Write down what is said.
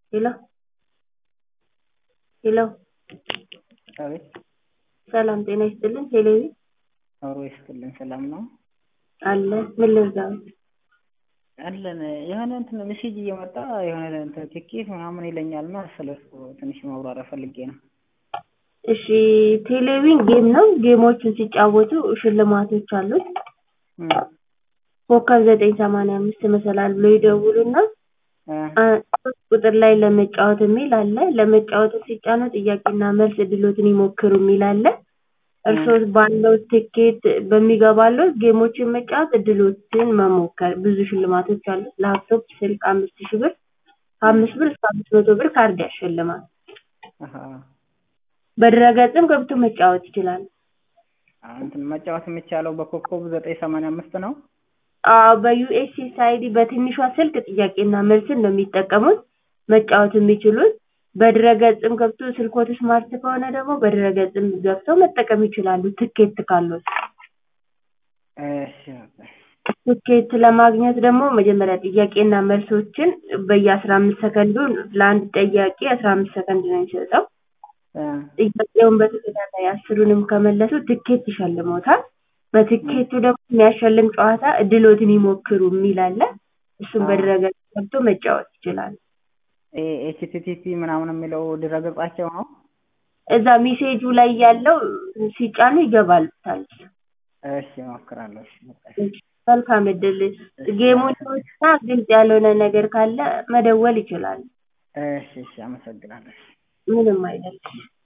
ሄሎ ሄሎ አቤት ሰላም ጤና ይስጥልን ቴሌቪ አብሮ ይስጥልን ሰላም ነው አለ ምን ልርዳዎት አለን የሆነ እንትን ሜሴጅ እየመጣ የሆነ እንትን ትኬት ምናምን ይለኛል እና ስለሱ ትንሽ ማብራሪያ ፈልጌ ነው እሺ ቴሌቪዥን ጌም ነው ጌሞችን ሲጫወቱ ሽልማቶች አሉት እም ኮከብ ዘጠኝ ሰማንያ አምስት መሰላል ብለው ይደውሉና እ ሶስት ቁጥር ላይ ለመጫወት የሚል አለ ለመጫወት ሲጫኑ ጥያቄና መልስ እድሎትን ይሞክሩ የሚል አለ እርስዎ ባለው ትኬት በሚገባልዎት ጌሞችን መጫወት እድሎችን መሞከር ብዙ ሽልማቶች አሉት ላፕቶፕ ስልክ አምስት ሺህ ብር ከአምስት ብር እስከ አምስት መቶ ብር ካርድ ያሸልማል አሀ በድረ-ገጽም ገብቶ መጫወት ይችላሉ እንትን መጫወት የሚቻለው በኮከብ ዘጠኝ ሰማንያ አምስት ነው አዎ በዩኤስኤስአይዲ በትንሿ ስልክ ጥያቄና መልስን ነው የሚጠቀሙት መጫወት የሚችሉት በድረ-ገጽም ገብቶ ስልክዎት ስማርት ከሆነ ደግሞ በድረ-ገጽም ገብተው መጠቀም ይችላሉ ትኬት ካለዎት እሺ ትኬት ለማግኘት ደግሞ መጀመሪያ ጥያቄና መልሶችን በየአስራ አምስት ሰከንዱ ለአንድ ጥያቄ አስራ አምስት ሰከንድ ነው የሚሰጠው እ ጥያቄውን በተከታታይ አስሩንም ከመለሱ ትኬት ይሸልምዎታል በትኬቱ ደግሞ የሚያሸልም ጨዋታ እድልዎትን ይሞክሩ የሚል አለ እሱን በድረ-ገጽ ገብቶ መጫወት ይችላሉ ኤችቲቲፒ ምናምን የሚለው ድረ-ገጻቸው ነው እዛ ሜሴጁ ላይ ያለው ሲጫኑ ይገባልዎታል እሺ እሞክራለሁ እሺ በቃ መልካም እድል ጌሙንና ግልጽ ያልሆነ ነገር ካለ መደወል ይችላሉ እሺ እሺ አመሰግናለሁ ምንም አይደለም